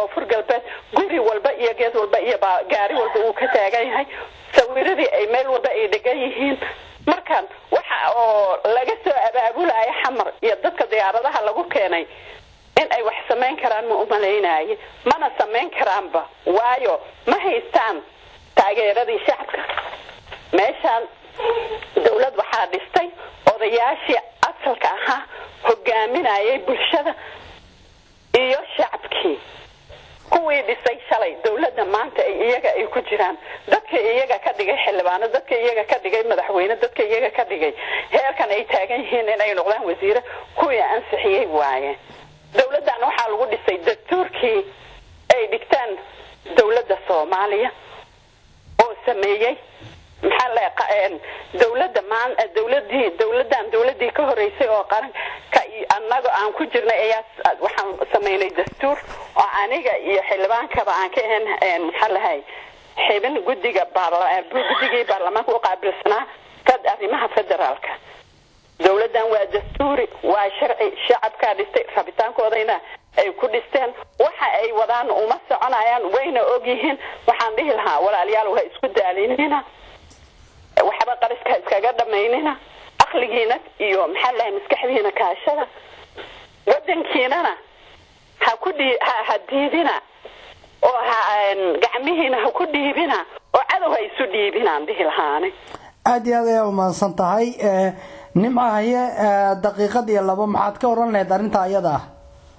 koonfur galbeed guri walba iyo geed walba iyo gaari walba uu ka taagan yahay sawiradii ay meel walba ay dhegan yihiin markaan waxa oo laga soo abaabulaya xamar iyo dadka diyaaradaha lagu keenay in ay wax samayn karaan ma umalaynaye mana samayn karaanba waayo ma haystaan taageeradii shacabka meeshaan dawlad waxaa dhistay odayaashii asalka ahaa hogaaminayay bulshada iyo shacabkii kuwii dhisay shalay dawladda maanta ay iyaga ay ku jiraan dadka iyaga ka dhigay xildhibaano dadka iyaga ka dhigay madaxweyne dadka iyaga ka dhigay heerkan ay taagan yihiin inay noqdaan wasiire kuwii ansixiyey waaye dawladdan waxaa lagu dhisay dastuurkii ay dhigtaan dawladda soomaaliya oo sameeyey maxaa la dawladda maan dawladii dawladdan dawladii ka horeysay oo qaran ka annaga aan ku jirnay ayaa waxaan sameynay dastuur oo aniga iyo xildhibaankaba aan ka ahayn maxaa lahay xibin guddiga guddigii baarlamaanka u qaabilsanaa fed arrimaha federaalka dawladdan waa dastuuri waa sharci shacabkaa dhistay rabitaankoodayna ay ku dhisteen waxa ay wadaan uma soconayaan wayna ogyihiin waxaan dhihi lahaa walaalayaal ha isku daalinina waxba qariska iskaga dhamaynina aqligiina iyo maxaa lahay maskaxdiina kaashada wadankiinana ha ku dhii ha diidina oo ha gacmihiina ha ku dhiibina oo cadow ha isu dhiibinaan dhihi lahaani aada iyo aad ayaa umahadsan tahay nimcahaye daqiiqad iyo labo maxaad ka oran lahayd arrinta ayada ah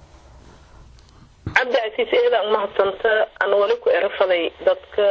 cabdicaziis eedaan umahadsanta aan wali ku erafaday dadka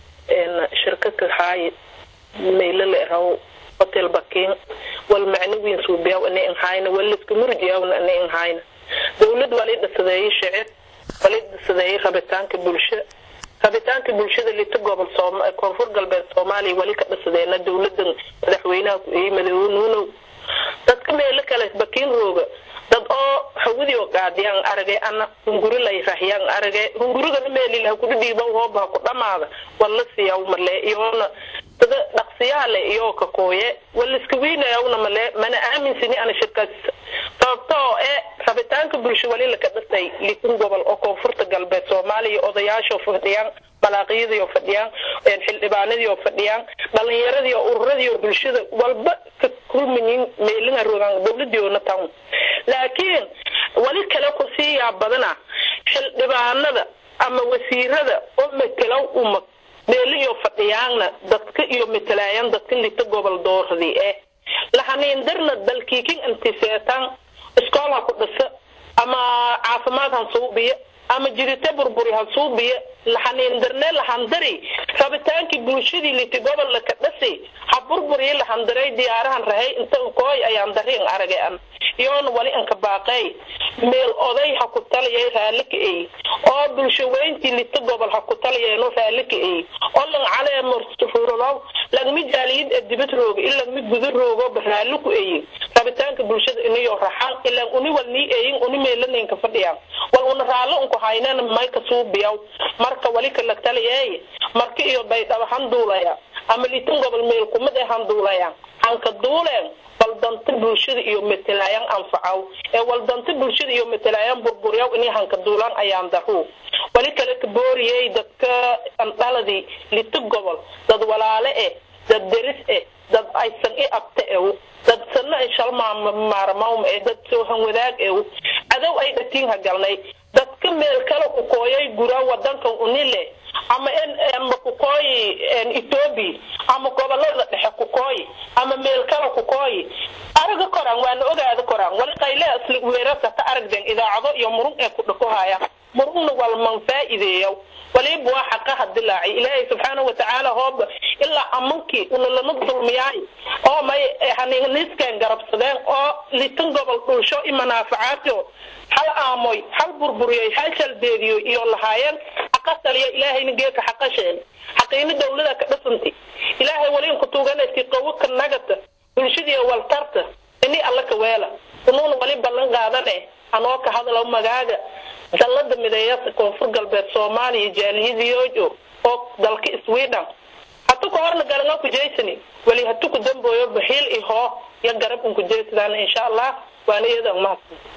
shirkaka haay maylala eraw hotel bakin wal macnawiin suubiyaw ana inhayna waliska murjiyawna ana inhayna dawlad wali dhasadeeyay shicib wali dhasadeeyay rabitaanka bulsho rabitaanka bulshada lita gobol koonfur galbeed soomaaliya wali ka dhasadeena dawladan madaxweynaha ku-eeyey madaxweynuunow dadka meelo kale bakiin rooga dad oo hawadi oo qaadiyaan aragay ana hunguri lay rahyaan aragay hungurigana meelilaha kudhidhiiban hoobaha ku dhamaada wala siyaw male iyoona dada dhaqsiyaale iyo ka kooye waliska weynayawna male mana aaminsani ana shirkaas sababtoo ee rabitaanka bulsho wali laka dhasay litin gobol oo koonfurta galbeed soomaaliya odayaashoo fadhiyaan malaaqiyadii oo fadhiyaan xildhibaanadii oo fadhiyaan dhalinyaradii oo ururadii oo bulshada walba ka kulmayin meelina rogaan dawladiona town laakiin wali kale ku sii yaab badana xildhibaanada ama wasiirada oo matelow uma meeliyo fadhiyaanna dadka iyo matalaayan dadka lita gobol dooradii eh lahaniindarna dalkiikin antiseetaan iskool ha ku dhisa ama caafimaad han suubiya ama jirite burburi ha suubiya lahaniindarne lahandari rabitaankii bulshadii liti gobol laka dhasi ha burburiya lahandaray diyaarahan rahay inta kooy ayaan darin aragay an iyoona wali anka baaqey meel oday ha ku taliyay raalli ka ey oo bulsho weyntii lita gobol ha ku taliyeeno raalli ka ey oo lang calee morsufuuralow lagmi jaaliyid ee dibad rooga in lagmi guda roogoba raalli ku eyin rabitaanka bulshada inayo raxaan ilaan uni wal nii eyin uni meelanaynka fadhiyaan wal una raallo unku haynana mayka suubiyaw marka wali ka lag taliyeey marka iyo baydhaba han duulaya ama litan gobol meel kumid ee han duulaya hanka duuleen waldanta bulshada iyo matalaayaan anfacaw ee waldanta bulshada iyo matalaayaan burburyaw inay hanka duulaan ayaan daru wali kale ka booriyey dadka andhaladii lita gobol dad walaale eh dad deris eh dad aysan i abta ew dad sanna ay shalmaarmawm eh dad soohan wadaag ew cadow ay dhatiin ha galnay dadka meel kale ku kooyay gura wadankan unile ama ama kukooyi ethoobi ama gobolada dhexe kukooyi ama meel kale kukooyi araga koraan waana ogaada koraan wali qayle asli weerarta ka aragden idaacado iyo murug ee ku dhakohaya murugna walman faa'iideeya waliba waa xaqaha dilaacay ilaahay subxaana watacaala hooba ilaa amankii una lama dulmiyaay oo may haniniskan garabsadeen oo litan gobol dhulsho i manaafacaadyo hal aamoy hal burburiyey hal shalbeediyo iyo lahaayeen xaqa taliya ilaahayna geeka xaqa sheen xaqiina dawlada ka dhasanti ilaahay wali inku tuuganaysi qawo ka nagata bulshadii waltarta ini alla ka weela unuuna wali ballan qaadane anoo ka hadalo magaaga dallada mideeyasa koonfur galbeed soomaaliya jaaliyadiyoojo oo dalka sweden hatu ka horna garanga ku jeysani wali hatu ku dambooyo baxiil ihoo iyo garab unku jeysadaan insha allah waana iyada umahadsan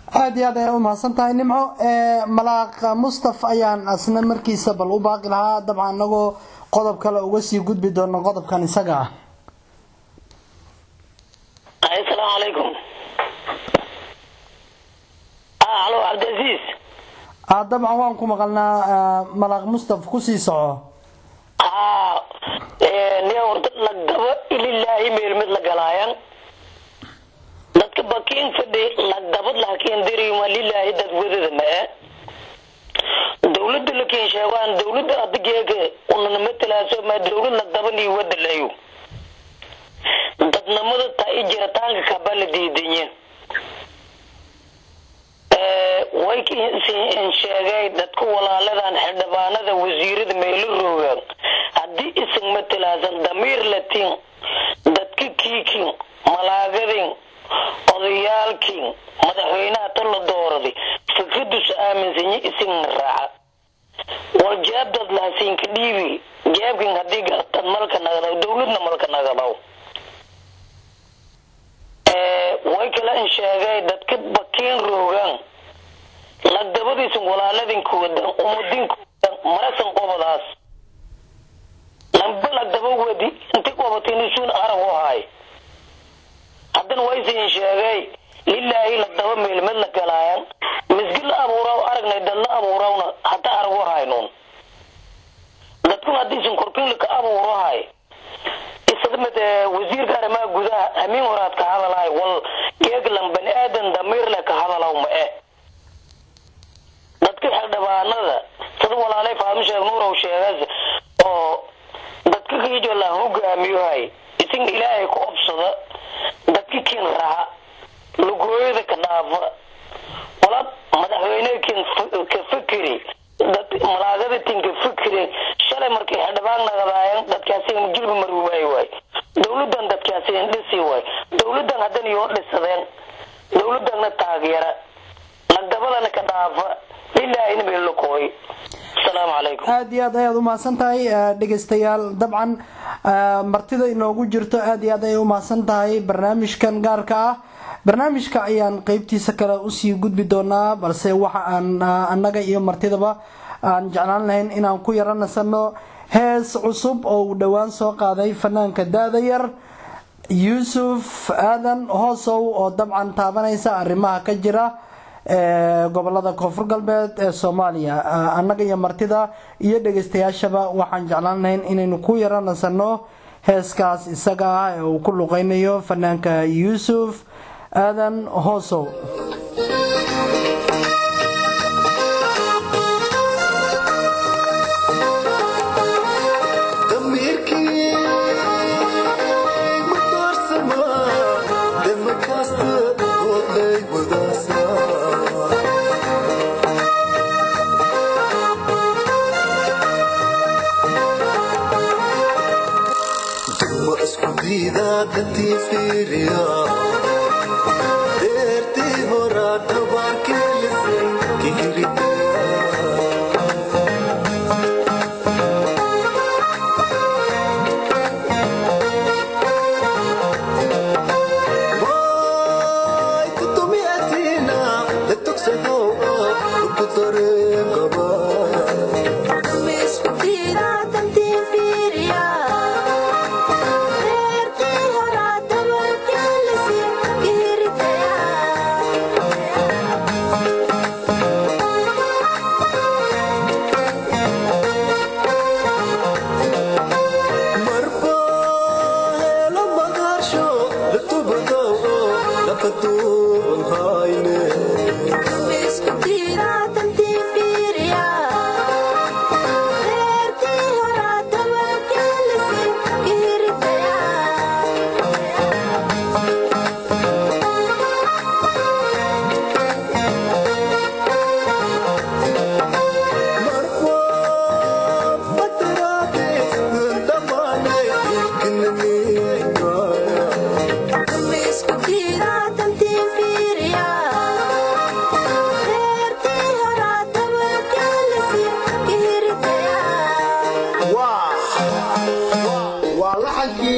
aada iyo aad ay u mahadsan tahay nimco malaaq mustaf ayaan asna markiisa bal u baaqi lahaa dabcan anagoo qodob kale uga sii gudbi doono qodobkan isaga ah asalaamu calaykum halo cabdicaziiz ah dabcan waan ku maqalnaa malaaq mustaf kusii soco haa nin horta lagdaba ililaahi meel mid la galaayan dadka bakiin fadhi lagdabad lahakiin dirima lilaahi dad wadada ma-e dawladda lakiin sheegaan dawladda adigeega unana matalaaso ma dawlad lagdaban iyo wadalayo dadnimada taa i jiritaanka kabaa la diidanye way sheegay dadka walaaladan xildhibaanada wasiirada meelo roogaan haddii isan matalaasan damiir latin dadka kiikin malaagadin odayaalkin madaxweynaha ta la dooraday fikradus aaminsanye isin raaca war jaabdad lahasiinka dhiibi jaabkin hadii gartad malka nagadaw dawladna malka nagadaw way kale in sheegay dadka bakiin roogaan lagdabadiisan walaaladinkoodan umadinkodan marasan qobadaas lamba lagdaba wadi inti qobataynusuun arag u ahay haddana waysin sheegay lilaahi lagdaba meelmed la galaayan misgi la abuuraw aragnay dad la abuurawna hata arag u haynuun dadkun haddiisan korkin ka abuurahay isadamid wasiirka arrimaha gudaha amiin horaad ka hadalahay wal geeglan bani aadan damiir leh ka hadalaw ma e dadka xildhibaanada sida walaalay faadmo sheeg nuurow sheegas oo dadka kiijo la hogaamiyohay isin ilaahay ku obsada dadka kin raha lugooyada ka dhaafa wala madaxweyne kin ka fikiri dad malaagada tin ka fikiri shalay markay xildhibaan nagadaayan dadkaasi jilba maruwaay waay dawladan dadkaasi dhisi waay dawladan haddana yoo dhisadeen dawladana taageera lagdabadana ka dhaafa lilaahina meelakooy asalaamu calaykum aada iyo aad ayaad umahadsan tahay dhegeystayaal dabcan martida inoogu jirto aada iyo aad ayay umahadsan tahay barnaamijkan gaarka ah barnaamijka ayaan qeybtiisa kale usii gudbi doonaa balse waxa aan annaga iyo martidaba aan jeclaan lahayn inaan ku yaro nasano hees cusub oo uu dhowaan soo qaaday fanaanka da-da yar yuusuf aadan hoosow oo dabcan taabanaysa arrimaha ka jira gobolada koonfur galbeed ee soomaaliya annaga iyo martida iyo dhegeystayaashaba waxaan jeclaan lahayn inaynu ku yaro nasano heeskaas isaga ah ee uu ku luqeynayo fanaanka yuusuf aadan hoosow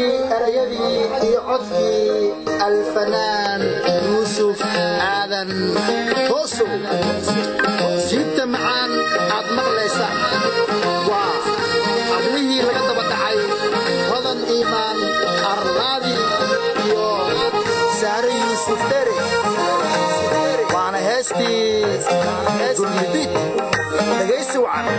erayadii iyo codkii alfanaan yuusuf aadan hoosow siibta macaan aad maqlaysaan waa hadlihii laga daba dhacay hodan iimaan arnaadi iyo saare yuusuf dhere waana heestii dulmidid dhegaysi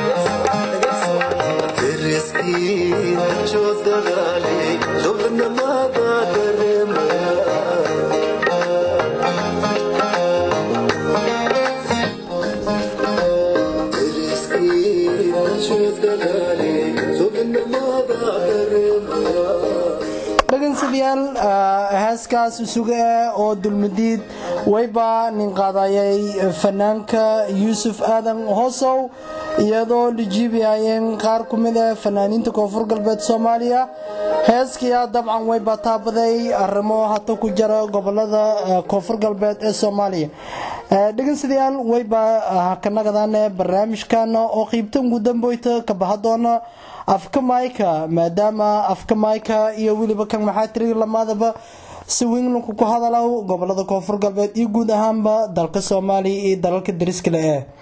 dhegeystayaal heeskaas isuga ah oo dulmadiid wayba nin qaadayay fanaanka yuusuf aadan hoosow iyadoo lijiibiyayeen qaar ku mid ah fanaaniinta koonfur galbeed soomaaliya heeskiia dabcan wayba taabaday arrimo hata ku jira gobolada koonfur galbeed ee soomaaliya dhegeystayaal wayba kanagadan barnaamijkan oo qiibta ugu damboyta ka baha doona afka mayka maadaama afka mayka iyo weliba kan maxaa tiri lamaadaba si weynlanku ku hadalow gobolada koonfur galbeed iyo guud ahaanba dalka soomaaliya iyo dalalka dariskale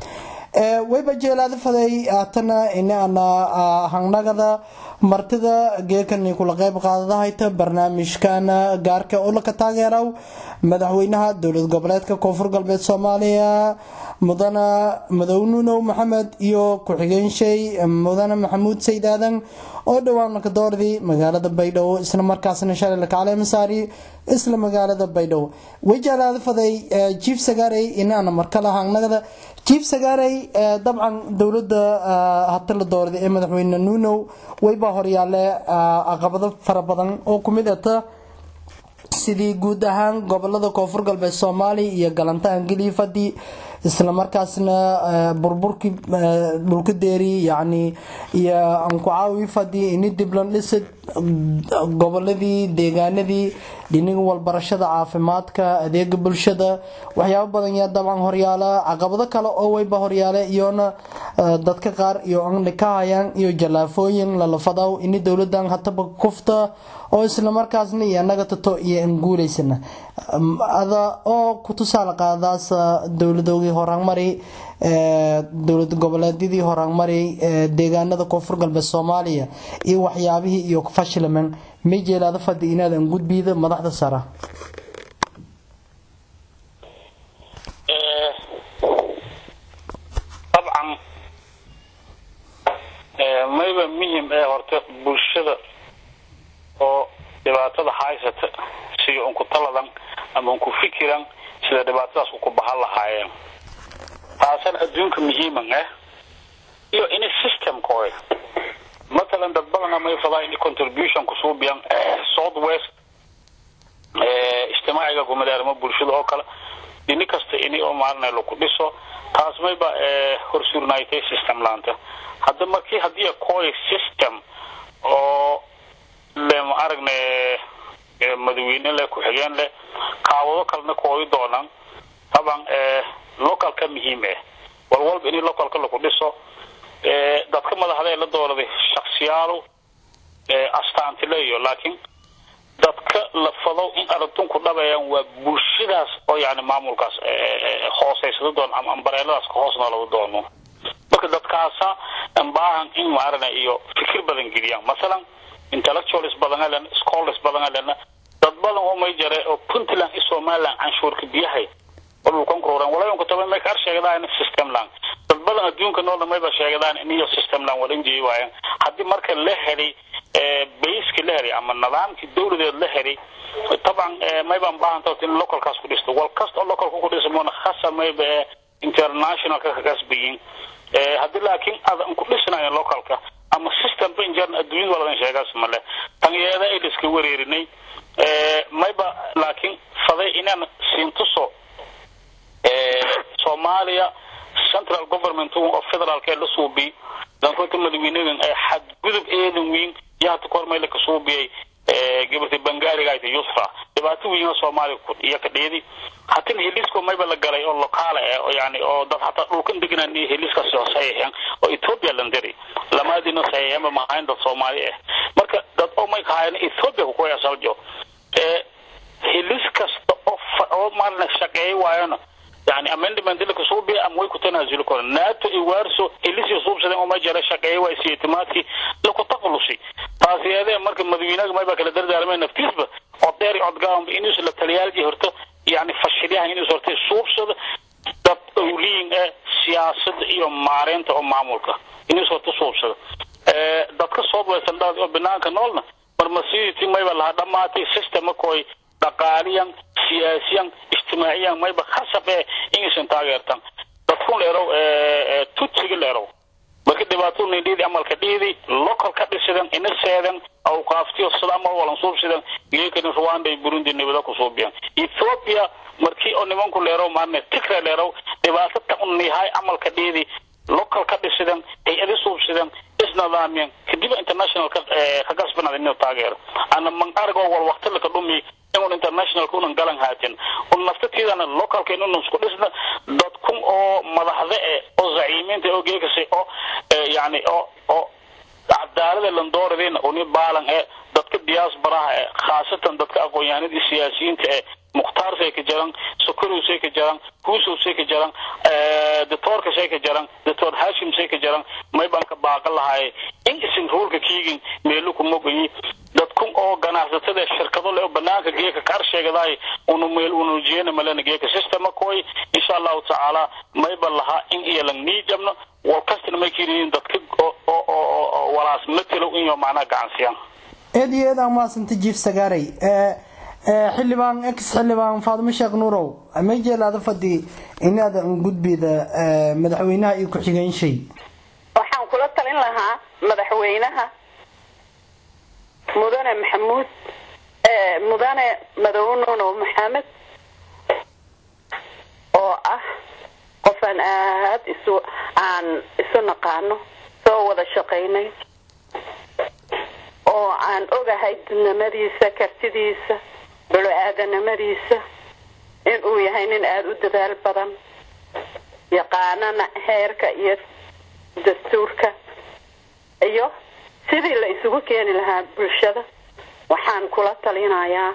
eh wayba jeelaada faday haatana inaana hangnagada martida geekani kula qeyb qaadadahayta barnaamijkan gaarka oo laka taageeraw madaxweynaha dowlad goboleedka koonfur galbeed soomaaliya mudana madownunow maxamed iyo ku-xigeenshey mudane maxamuud sayd aadan oo dhowaan lakadoordii magaalada baydhabo isla markaasna shalay lakacale masaari isla magaalada baydhabo wayjaalaada faday jief sagaarey inaana markale hangnagada jief sagaarey dabcan dowlada hata la doorday ee madaxweyne nuunow waybaa horyaale caqabado fara badan oo kumid ata sidii guud ahaan gobolada koonfur galbeed soomaaliya iyo galanta angeliifadii islamarkaasna burburkii dhulka deeri yani iyo ankucaawi fadii ini diblan dhisid goboladii deegaanadii dhiniga walbarashada caafimaadka adeega bulshada waxyaabo badan yaa dabcan horyaala caqabado kale oo wayba horyaale iyona dadka qaar iyo andhi ka hayaan iyo jalaafooyin lalafadaw ini dowladan hataba kufta oo islamarkaasna iyo anaga tato iyo anguulaysana ada oo ku tusaale qaadaas dowladoogii horaanmari dowlad goboleedyadii horaanmari deegaanada koonfur galbeed soomaaliya iyo waxyaabihii iyo fashilaman may jeelaada fadi inaadan gudbiida madaxda sara dabcan mayba muhim ee horta bulshada oo dhibaatada haysata siga unku taladan ama unku fikiran sida dhibaatadaas uku bahan lahaayeen taasana adduunka muhiiman ah iyo ini systemkooy matalan dad badan amay fadaa ini contribution kusuubiyan south west ijtimaaciga gumadeermo bulshada oo kale dhini kasta ini oo maalina laku dhiso taas mayba horsuurnaaytay system laanta hadda markii haddii kooy system oo le ma aragne madaxweyne leh ku-xigeen leh kaawado kalena kooyi doonaan taban localka muhiim ah walwalba in localka laku dhiso dadka madaxda ee la dooladay shaksiyaalo astaanti leeyo laakiin dadka la fado in aragtunku dhabayaan waa bulshadaas oo yani maamulkaas hooseysada doon ama ambareeladaas ka hoos noolada doono marka dadkaasa baahan in maarana iyo fikir badan geliyaan masalan intellectuals badan alen scholars badan alen dad badan oo may jare oo puntland iyo somaliland canshuurka biyahay oo dhulkan kururan walaayonka toban may kaar sheegadaan systemland dad badan adduunka noolna mayba sheegadaan in iyo systemland walan jeeyi waayaan haddii marka la helay bayska la helay ama nidaamkii dawladeed la helay taban maybaan baahanta in localkaas ku dhisto wal kasta oo localka ku dhisa moona khasa mayba ee internationalka ka kasbayin haddii laakiin adan ku dhisnayn localka ama system ba injeer adduunyada waladan sheegaas male tanyeeda ay iska wareerinay mayba laakiin faday inaan siintuso soomaaliya central government oo federaalka la suubi dankoota madaxweynadan ee xadgudub eedan weyn iyo hata kahor mayla ka suubiyay gabarta bangaaliga ayta yusra dhibaato weyn soomaaliya iyo ka dheedi hatin helisko mayba la galay oo lokaala eh oo yani oo dad hataa dhulkan deganaan iyo heliskaasi oo saxiixeen oo ethiopia landiri lamaadina saxiixeenba mahayn dad soomaali ah marka dad oo may kahayan ethiopia kukoya saljo helis kasta oo oo maalina shaqeey waayona yani amendment la kusuubiya ama way ku tanaasuli koraan nato iyo warso ilisi suubsadeen uma jara shaqeeya waa isiyatimaadkii laku taqlusi taasi eedee marka madawiinaga mayba kala dardaarmay naftiisba odeer iyo odgaanba inuus la taliyaalji horto yani fashilyaha inuus horta suubsado dad awliyin ee siyaasada iyo maareynta oo maamulka inuus horta suubsado dadka soodwaysan oo banaanka noolna marmasiiditi mayba laha dhamaatay systema koy dhaqaaliyan siyaasiyan ijtimaaciyan mayba khasab ee inaysan taageertan dadkun leerow tutsiga leerow marka dhibaato nindhiidi amalka dhiidi local ka dhisidan ina seedan awqaaftiyo sida amal walan suubsidan geekani rwanda iyo burundi nibada ku suubiyan ethiopia markii oo nimanku leerow maarne tigre leerow dhibaato ta un nihaay amalka dhiidi local ka dhisidan hay-adi suubsidan isnidaamiyan kadib international ka gasbanada inuu taageero ana man argo wal waqti laka dhumi inuu international kunan galan haatin un naftatiidana localka inuu isku dhisna dad kun oo madaxda eh oo zaciimiinta oo geekasay oo yani oo oo cadaalada landooradina uni baalan ee dadka diasporaha ee khaasatan dadka aqoon-yahanada siyaasiyiinta ee mukhtaarkay ka jaran sokorowsay ka jaran huusowsay ka jaran doctoorkasay ka jaran doctor hashimsay ka jaran maybanka baaqa lahaaye in isin ruulka kiigin meelu ku mogayi dadkun oo ganacsatada shirkado le oo banaanka geeka kar sheegadaay unu meel unu jeena malena geeka systema koy insha allahu tacaala mayba lahaa in iyo lang niijabno wal kastana may kiriin dadka oo oo oo walaas matalow in yo macnaha gacansiyaan eed iyo eed aan maasanta jiif sagaaray xildhibaan ex xildhibaan faadimo sheekh nuurow ma jeelaada fadhi inaada gudbida madaxweynaha iyo ku-xigeenshey waxaan kula talin lahaa madaxweynaha mudane maxamuud mudane madoobe nuunow maxamed oo ah qofaan aad isu aan isu naqaano soo wada shaqaynay oo aan ogahay didnimadiisa kartidiisa balo-aadanimadiisa inuu yahay nin aada u dadaal badan yaqaanana heerka iyo dastuurka iyo sidii la isugu keeni lahaa bulshada waxaan kula talinayaa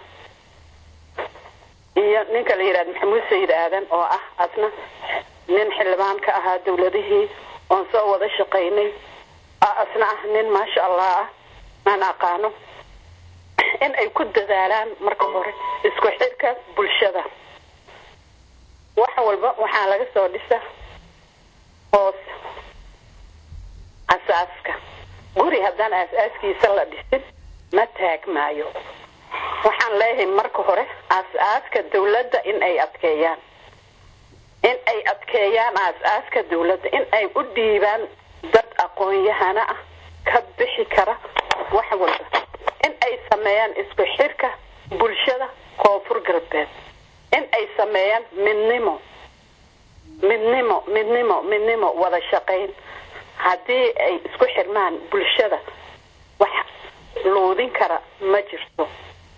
iyo ninka la yidhahda maxamuud sayid aadan oo ah asna nin xildhibaan ka ahaa dawladihii oon soo wada shaqaynay asna ah nin maasha allah ah aan aqaano in ay ku dadaalaan marka hore isku xidhka bulshada wax walba waxaa laga soo dhisa hoos asaaska guri haddaan aas-aaskiisa la dhisin ma taagmaayo waxaan leeyahay marka hore aas-aaska dawladda in ay adkeeyaan in ay adkeeyaan aas-aaska dawladda in ay u dhiibaan dad aqoon-yahana ah ka bixi kara wax walba in ay sameeyaan isku xirka bulshada koonfur galbeed in ay sameeyaan midnimo midnimo midnimo midnimo wada shaqayn haddii ay isku xirmaan bulshada wax luudin kara ma jirto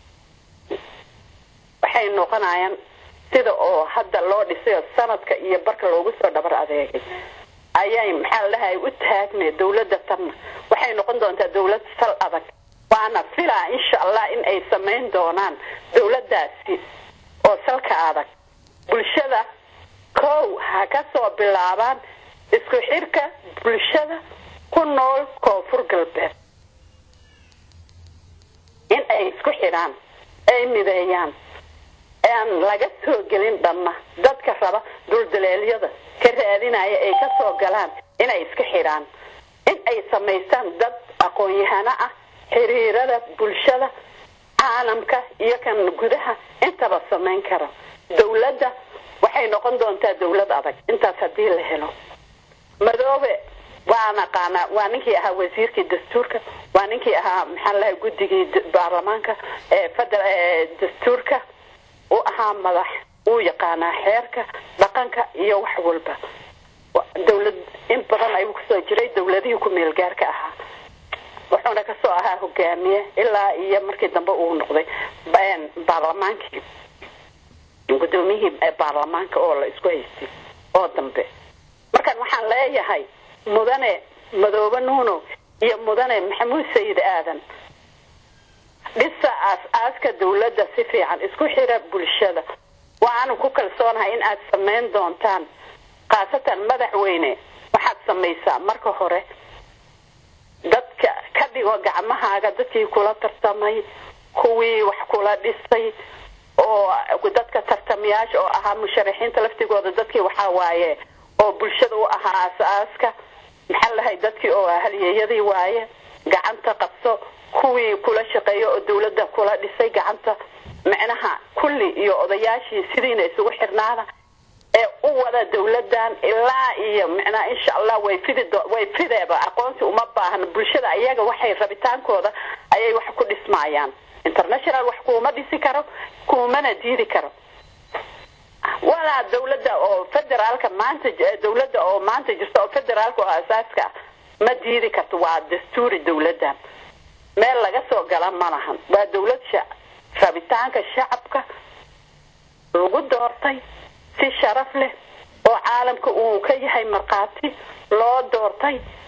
waxay noqonayaan sida oo hadda loo dhisayo sanadka iyo barka loogu soo dhabar adeegay ayay maxaa la dhahay u taagnay dawladda tanna waxay noqon doontaa dawlad sal adag waana filaa insha allah in ay samayn doonaan dawladdaasi oo salka adag bulshada kow ha ka soo bilaabaan isku xirka bulshada ku nool koonfur galbeed in ay isku xidhaan ay mideeyaan aan laga soo gelin dhamma dadka raba duldaleelyada ka raadinaya ay ka soo galaan inay iska xidhaan in ay samaystaan dad aqoon-yahano ah xiriirada bulshada caalamka iyo kan gudaha intaba samayn kara dawladda waxay noqon doontaa dawlad adag intaas haddii la helo madoobe waa naqaanaa waa ninkii ahaa wasiirkii dastuurka waa ninkii ahaa maxaa lahay guddigii baarlamaanka ee feder dastuurka u ahaa madax uu yaqaanaa xeerka dhaqanka iyo wax walba dawlad in badan ayuu kusoo jiray dawladihii ku meel gaarka ahaa wuxuuna kasoo ahaa hogaamiye ilaa iyo markii dambe uu noqday baarlamaankii gudoomiyihii baarlamaanka oo la isku haystay oo dambe markaan waxaan leeyahay mudane madoobe nuuno iyo mudane maxamuud sayid aadan dhisa aas-aaska dawladda si fiican isku xira bulshada waxaanu ku kalsoonahay in aad samayn doontaan khaasatan madaxweyne waxaad samaysaa marka hore dadka ka dhigo gacmahaaga dadkii kula tartamay kuwii wax kula dhisay oo dadka tartamayaasha oo ahaa musharaxiinta laftigooda dadkii waxaa waaye oo bulshada u ahaa aas-aaska maxaa lahay dadkii oo halyeeyadii waaye gacanta qabso kuwii kula shaqeeya oo dawladda kula dhisay gacanta micnaha kulli iyo odayaashii sidiina isugu xirnaada ee u wada dawladan ilaa iyo micnaha insha allah way fidi way fideeba aqoonsi uma baahna bulshada ayaga waxay rabitaankooda ayay wax ku dhismaayaan international wax kuuma dhisi karo kuumana diidi karo walaa dawladda oo federaalka maanta dawladda oo maanta jirta oo federaalka oo asaaska ah ma diidi karto waa dastuuri dawladdan meel laga soo gala ma lahan waa dawlad sha rabitaanka shacabka lagu doortay si sharaf leh oo caalamka uu ka yahay markhaati loo doortay